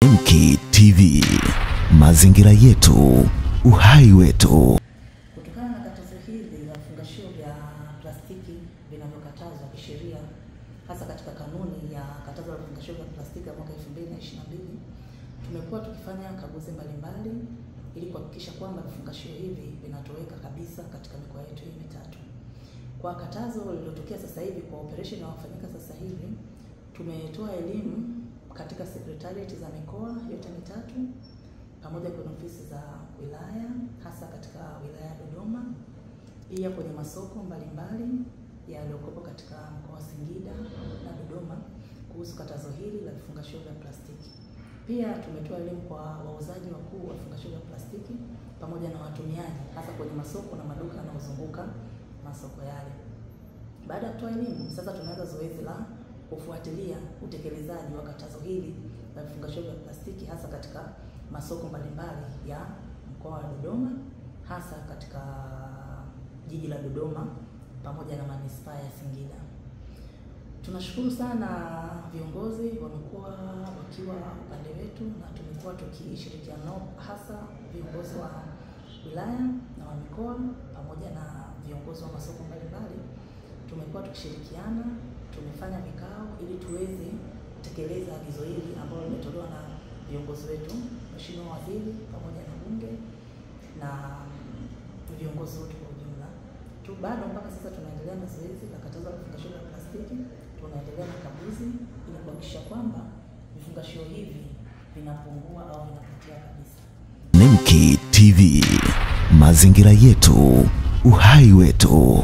Nemki TV, mazingira yetu, uhai wetu. Kutokana na katazo hili la vifungashio vya plastiki vinavyokatazwa kisheria, hasa katika kanuni ya katazo la vifungashio vya plastiki ya mwaka 2022, tumekuwa tukifanya kaguzi mbalimbali ili kuhakikisha kwamba vifungashio hivi vinatoweka kabisa katika mikoa yetu hii mitatu. Kwa katazo lililotokea sasa hivi kwa operation inayofanyika sasa hivi, tumetoa elimu katika secretariat za mikoa yote mitatu pamoja kwenye ofisi za wilaya hasa katika wilaya ya Dodoma, pia kwenye masoko mbalimbali yaliyokuwepo katika mkoa wa Singida na Dodoma kuhusu katazo hili la vifungashio vya plastiki. Pia tumetoa elimu kwa wauzaji wakuu wa vifungashio vya plastiki pamoja na watumiaji hasa kwenye masoko na maduka yanayozunguka masoko yale. Baada ya kutoa elimu, sasa tunaanza zoezi la kufuatilia utekelezaji wa katazo hili la vifungashio vya plastiki hasa katika masoko mbalimbali ya mkoa wa Dodoma, hasa katika jiji la Dodoma pamoja na manispaa ya Singida. Tunashukuru sana viongozi wamekuwa wakiwa upande wetu na tumekuwa tukishirikiana nao, hasa viongozi wa wilaya na wa mikoa pamoja na viongozi wa masoko mbalimbali. Tumekuwa tukishirikiana, tumefanya vikao ili tuweze kutekeleza agizo hili ambalo limetolewa na viongozi wetu, Mheshimiwa Waziri pamoja na Bunge na viongozi wote kwa ujumla tu. Bado mpaka sasa tunaendelea na zoezi la katazo la vifungashio vya plastiki, tunaendelea na kaguzi ili kuhakikisha kwamba vifungashio hivi vinapungua au vinapotea kabisa. Nemki TV, mazingira yetu, uhai wetu.